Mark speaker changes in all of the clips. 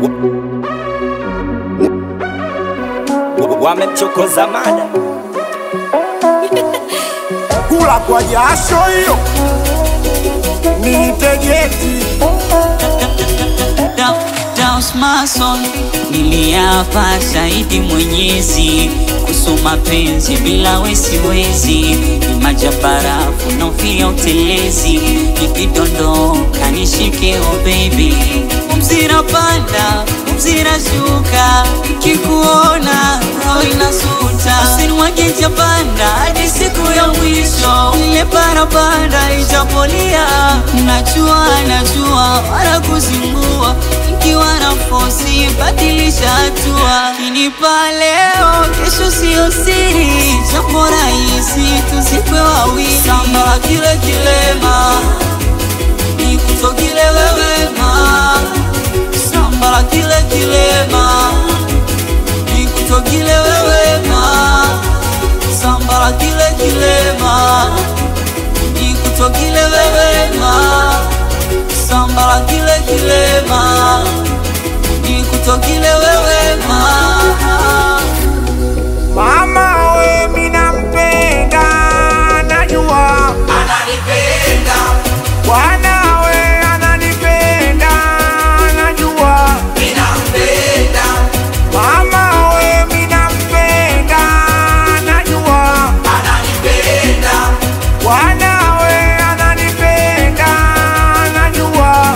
Speaker 1: Wamemchokoza mada
Speaker 2: kula kwa jasho hiyo nitegeti
Speaker 3: Daus Mason niliapa shahidi Mwenyezi kuhusu mapenzi bila wesiwezi, ni maji ya barafu naofia utelezi, nikidondoka nishike oh baby, mzira panda mzira shuka, nikikuona roho inasuta, usinimwage japanda hadi siku ya mwisho, ile parapanda ijapolia, najua najua wala kuzingua ikiwa na fosi badilisha hatua, kinipa leo, kesho sio siri, jambo rahisi tuzikwe wawili, samba kile kilema nikutokile wewema, samba kile kilema nikutokile wewema, samba kile kilema nikutokile wewema, samba kile kilema nikutokile wewema.
Speaker 2: mama we minampenda najua bwana we ananipenda najua mama we minampenda najua bwana we ananipenda najua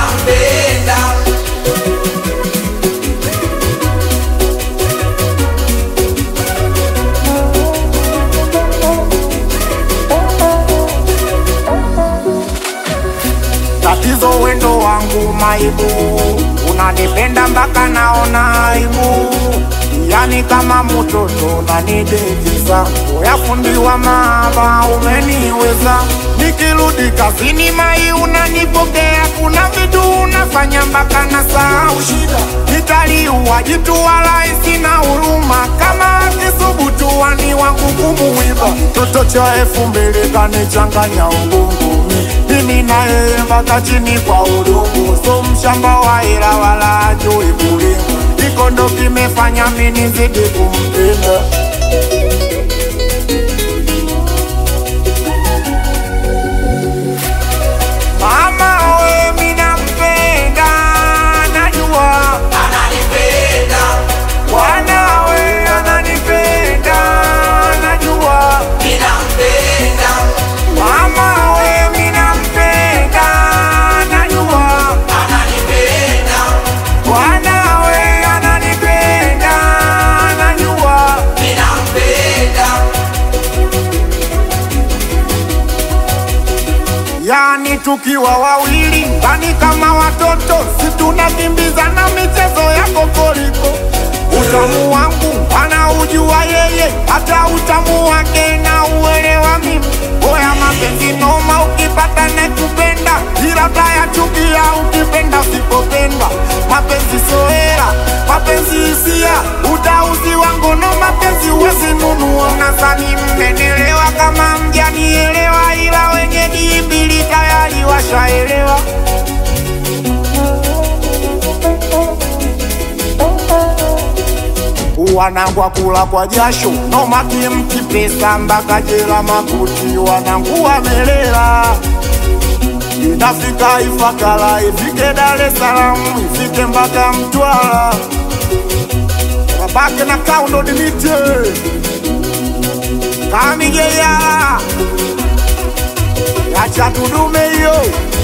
Speaker 2: tatizo wendo wangu maibu unanipenda mpaka naona aibu yani kama mtoto unanidekeza uyafundiwa maaba umeniweza nikirudi kazini mai unanipokea kuna vitu unafanya mpaka na sahau shida nitaliua jitu wala sina huruma kama akisubutu wani wangu kumuiba toto cha elfu mbili kanichanganya ubongo mimi na yeye mpaka chini kwa udongo, so mshamba wa hela wala ajui kulima. Iko ndo kimefanya mimi nizidi kumpenda. Mama we mimi nampenda, najua Bwana we ananipenda, najua Mama we mimi nampenda, najua Bwana we ananipenda, najua Yani tukiwa wawili ndani kama watoto, si tunakimbizana michezo ya kokoriko. Utamu wangu anaujua yeye, hata utamu wake na uelewa mimi. Oya mapenzi noma, ukipata nekupenda, ila taya chukia ukipenda usipopenda. Mapenzi soera, mapenzi hisia, utauzi wangu no mapenzi uwezi nunua. Nadhani mmenelewa kama mjanielewa, ila wenye dimbili tayari washaelewa. wanangu wakula kwa jasho nomaki mkipesa mpaka jela makuti wanangu wamelela inafika Ifakara ifike Dar es Salaam ifike mpaka Mtwara wabake na kaundo dimite kamigeya yacha tudume hiyo